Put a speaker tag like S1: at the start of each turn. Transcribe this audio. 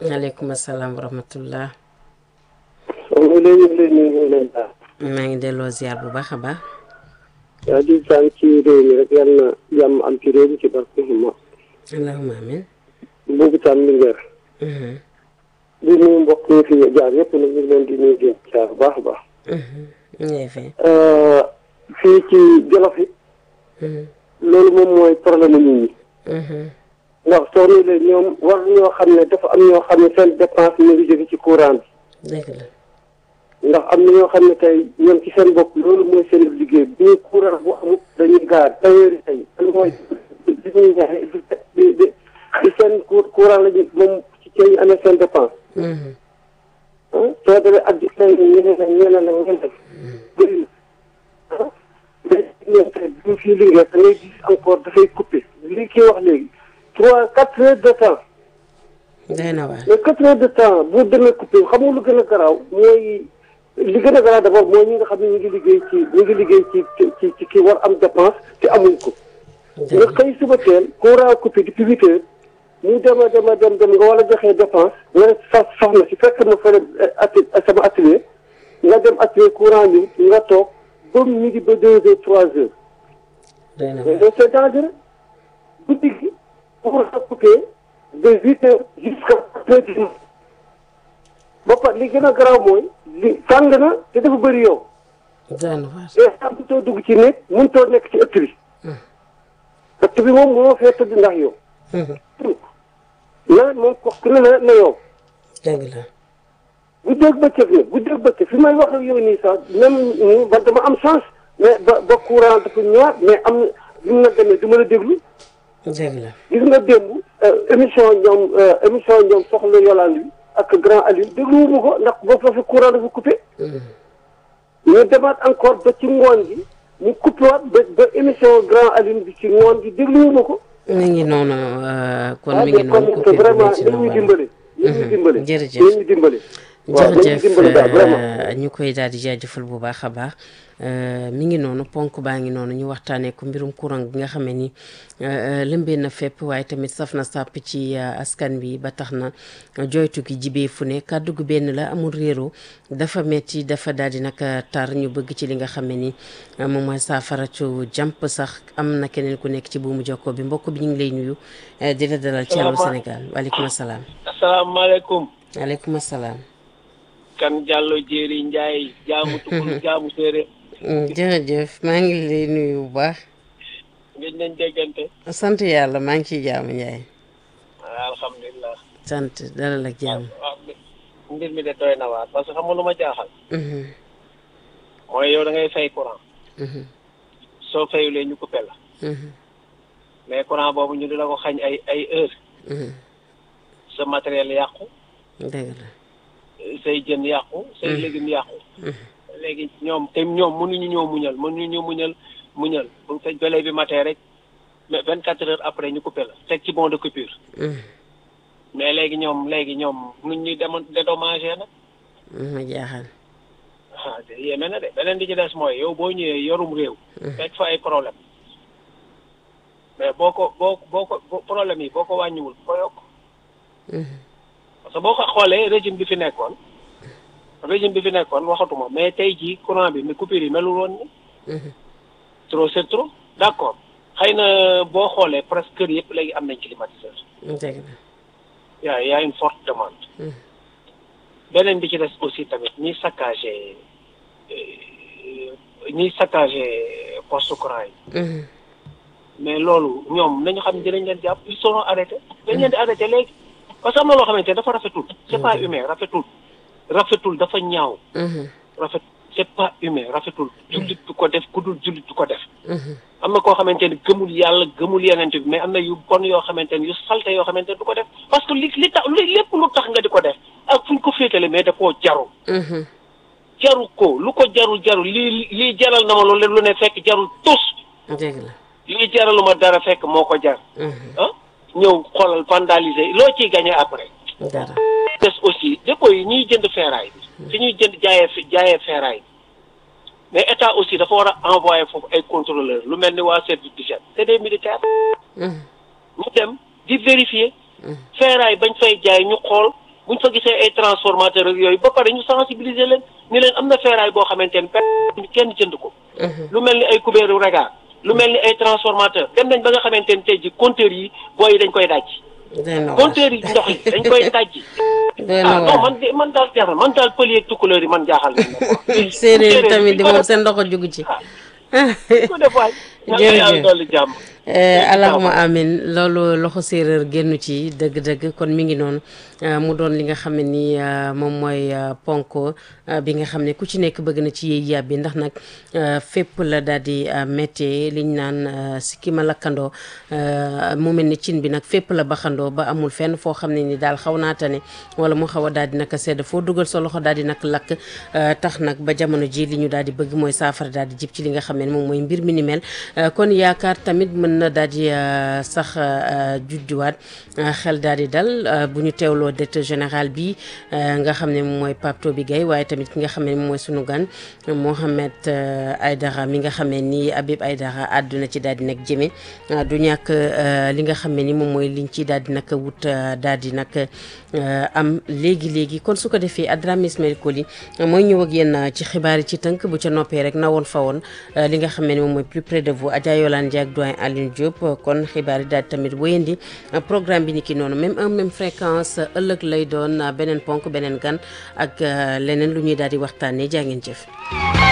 S1: maaleykum salaam wa rahmatullah.
S2: ñu leen ñu leen ñu leen baax.
S1: maa ngi delloo ziar bu baax a baax.
S2: waaw di sant ci réew mi rek yal na jàmm am ci réew mi ci barke ma.
S1: allahumma amin.
S2: boobu tam li ngeen. di nuyu mbokk yi fi jaar yëpp nag ñu ngi leen di nuyu di jaar bu baax a baax.
S1: ñu ngi fay.
S2: fii ci Jolof it. loolu moom mooy problème nit ñi. ndax soo nii ñoom war ñoo xam ne dafa am ñoo xam ne seen dépense ñu ngi jóge ci courant bi.
S1: dëgg la.
S2: ndax am na ñoo xam ne tey ñoom ci seen bopp loolu mooy seen liggéey bu ñu courant bu amul dañuy gaar tailleur yi tey loolu mooy li ñuy jaay di di di seen courant lañu moom ci ci ñu amee seen dépense. soo demee ak di tey ñeneen ak ñeneen ak ñeneen bëri na ah mais ñoom tey bu ñu fii liggéey da ngay gis encore dafay coupé li kii wax léegi trois quatre heures de temps.
S1: day na waar.
S2: mais quatre heures de temps bu demee coupé xam nga lu gën a garaaw mooy. li gën a garaaw d'abord mooy ñi nga xam ne ñu ngi liggéey ci ñu ngi liggéey ci ci ci kii war am dépense te amuñ ko. nga xëy suba teel courant coupé depuis huit heures ñu dem a dem a dem dem nga war a joxee dépense nga ne sa soxna si fekk ma fële ati sama atelier nga dem atelier courant bi nga toog ba midi ba deux heures trois heures.
S1: day na
S2: mais c'est dangereux guddi gi courant coupé de huit heures jusqu'à quatre heures du matin ba pare li gën a garaaw mooy li tàng na te dafa bëri yow.
S1: day na waar.
S2: te xam mënutoo dugg ci néeg mënutoo nekk ci ëtt bi. ëtt bi moom moo fee tëdd ndax yow. nawet moom ko ku ne na na yow.
S1: dëgg la.
S2: bu dégg bëccëg nag bu dégg bëccëg fi may wax ak yow nii sax même ba dama am chance mais ba ba courant dafa ñëwaat mais am na li mu na demee du ma la déglu.
S1: dëgg la.
S2: gis nga démb émission ñoom émission ñoom soxla Yolande bi ak grand Aliou dégluwuma ko ndax boo fa fi courant dafa coupé. ñu demaat encore ba ci ngoon gi ñu coupé waat ba ba émission grand Aliou bi ci ngoon gi dégluwuma ko.
S1: mi ngi noonu kon mi ngi noonu.
S2: kon vraiment nañ ñu dimbale. nañ ñu dimbale
S1: jërëjëf
S2: nañ ñu dimbale. waaw nañ ñu
S1: jërëjëf
S2: dimbale daal vraiment.
S1: ñu koy daal di jaajëfal bu baax a baax mi ngi noonu ponk baa ngi noonu ñu waxtaanee ko mbirum courant bi nga xam ne ni lëmbee na fépp waaye tamit saf na sàpp ci askan bi ba tax na joytu gi jibee fu ne kàddu gu benn la amul réero dafa metti dafa daal di nag tar ñu bëgg ci li nga xam ne ni moom mooy saafara cu jàmp sax am na keneen ku nekk ci buumu jokkoo bi mbokk bi ñu ngi lay nuyu di la dalal ci Allô Sénégal waaleykum salaam.
S3: asalaamaaleykum
S1: waaleykum salaam.
S3: kan Diallo Jéeri Njaay jaamu tukul jaamu séeréer
S1: jërëjëf maa ngi lay nuyu bu baax
S3: ngeen nañ déggante
S1: sant yàlla maa ngi ciy jaamu Njaay
S3: alhamdulilah
S1: sant dalal ak jàmm
S3: waaw mbir mi de doy na waar parce que xam nga lu ma jaaxal mooy yow da ngay fay courant soo fayulee ñu coupé la mais courant boobu ñu di la ko xañ ay ay heure sa matériel yàqu
S1: dëgg la
S3: say jën yàqu say légumes yàqu léegi ñoom te ñoom mënuñu ñoo muñal mënuñu ñoo muñal muñal bu fekk bële bi matee rek mais vingt quatre heures après ñu coupé la teg ci bon de coupure mais léegi ñoom léegi ñoom nuñ ñuy demoon dédommagé nag
S1: ma jaaxal
S3: ah te yéeme na de beneen di ci des mooy yow boo ñëwee yorum réew fekk fa ay problème mais boo ko boo boo ko boo problème yi boo ko wàññiwul ko yokk parce que boo ko xoolee régime bi fi nekkoon régime bi fi nekkoon waxatuma mais tey jii courant bi mais coupure yi melul woon ni trop c'est trop d'accord xëy na boo xoolee presque kër yëpp léegi am nañ climatiseur
S1: dëgg la
S3: yaa y a une forte demande beneen bi ci des aussi tamit ñiy saccagé ñiy saccagé poste courant yi mais loolu ñoom nañu xam ne dinañ leen jàpp ils seront arrêtés dañ leen di arrêté léegi parce que am na loo xamante ne dafa rafetul c'est pas humain rafetul rafetul dafa ñaaw rafet c'est pas humain rafetul jullit du ko def ku dul jullit du ko def am na koo xamante ni gëmul yàlla gëmul yeneen bi mais am na yu bon yoo xamante ni yu salte yoo xamante ni du ko def parce que li li tax li lépp lu tax nga di ko def ak fu ñu ko féetale mais da koo jaru jaru ko lu ko jarul jarul lii lii jaral na ma loolu lu ne fekk jarul tus
S1: dëgg la
S3: lii jaraluma dara fekk moo ko jar ah ñëw xoolal vandaliser loo ciy gagné après
S1: dara
S3: des aussi dépôt yi ñuy jënd ferraille bi fi ñuy jënd jaayee fi jaayee ferraille bi mais état aussi dafa war a envoyer foofu ay contrôleurs lu mel ni waa service d'hygiène c'est des militaires ñu dem di vérifier ferraille bañ fay jaay ñu xool buñ fa gisee ay transformateur ak yooyu ba pare ñu sensibiliser leen ni leen am na feeraay boo xamante ni pe- kenn jënd ko lu mel ni ay kubéeru regard lu mel ni ay transformateur dem nañ ba nga xamante ni tey ji compteur yi booy yi dañ koy daj
S1: doy na waar
S3: compteur yi ndox yi dañ koy daj
S1: doy na
S3: ah non
S1: waar
S3: man de man daal jaaxal man daal pël yeeg tukkuleur yi man jaaxal nañ ma quoi.
S1: séeréer yi tamit di
S3: ko
S1: moom
S3: def
S1: seen ndox jugu ci
S3: ko def waay
S1: Jërëjëf.
S3: yàlla dolli jàmm
S1: allahuma amin loolu loxo séeréer génnu ci dëgg-dëgg kon mi ngi noonu euh, mu doon li nga xam ne ni euh, moom mooy euh, ponk euh, bi nga xam ne ku ci nekk bëgg na ci yéey yàbbi ndax nag euh, fépp la daal di euh, méttee liñ naan euh, sikki ma lakkandoo euh, mu mel ni cin bi nag fépp la baxandoo ba amul fenn foo xam ne ni daal xaw naa tane wala mu xaw a daal di naka sedd foo dugal sa loxo daal di nag lakk euh, tax nag ba jamono ji li ñu daal di bëgg mooy saafara daal di jib ci li nga xam ne moom mooy mbir mi ni mel Euh, kon yaakaar tamit mën na daal di euh, sax euh, judduwaat euh, xel daal di dal euh, bu ñu teewloo directeur général bi euh, nga xam ne moom mooy Pape Toby Gaye waaye tamit ki nga xam ne moom mooy sunu gan Mohamed euh, Aydara mi nga xam ne nii Habib Aydara àdduna ci daal di nag jëme euh, du ñàkk euh, li nga xam ne ni moom mooy liñ ci daal di nag wut euh, daal di nag euh, am léegi léegi kon su ko defee Adrame Ismaël Koli mooy ñëw ak yéen euh, ci xibaar yi ci tënk bu ca noppee rek na woon fa woon euh, li nga xam ne ni moom mooy plus près de vous Adja Yolande Ndiaye ak doyen Alioune Diop euh, kon xibaar yi daal di tamit wéyandi euh, programme bi ni ki noonu même un même fréquence euh, ëllëg lay doon euh, beneen ponk beneen gan ak euh, leneen lu ñuy daal di waxtaanee jaa ngeen jëf.